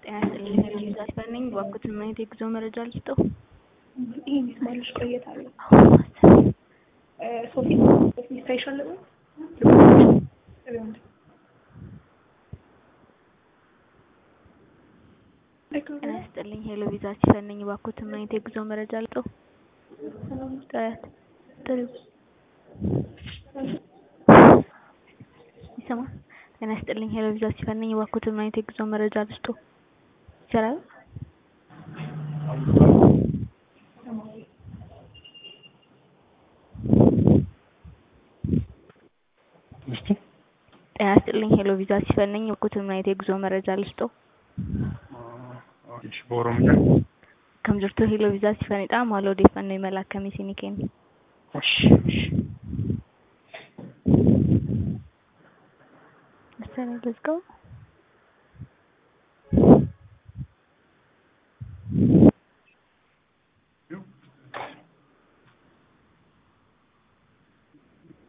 ጤና ይስጥልኝ ሄሎዊዝ አስፋው ነኝ። እባክዎትን ምን አይነት የጉዞ መረጃ ልስጥዎ? ይሄን ይስማልሽ ቆየት አለ ሶፊ ሶፊ ስፔሻል ነው ጤና ይስጥልኝ ሄሎዊዝ አስፋው ነኝ። እባክዎትን ምን አይነት የጉዞ መረጃ ልስጥዎ? ጥረት ጥሩ ይሰማል? ጤና ይስጥልኝ ሄሎዊዝ አስፋው ነኝ። እባክዎትን ምን አይነት የጉዞ መረጃ ልስጥዎ? ይሰራል? ጤና ይስጥልኝ ሄሎዊዝ አስፋው ነኝ። እባክዎትን ምን አይነት የጉዞ መረጃ ልስጥዎ? በኦሮምኛ ከም jirtu ሄሎዊዝ አስፋውኒidha. Maal odeeffannoo imala akkamii isinii kennu? እሺ እሺ መሰለኝ ልዝጋው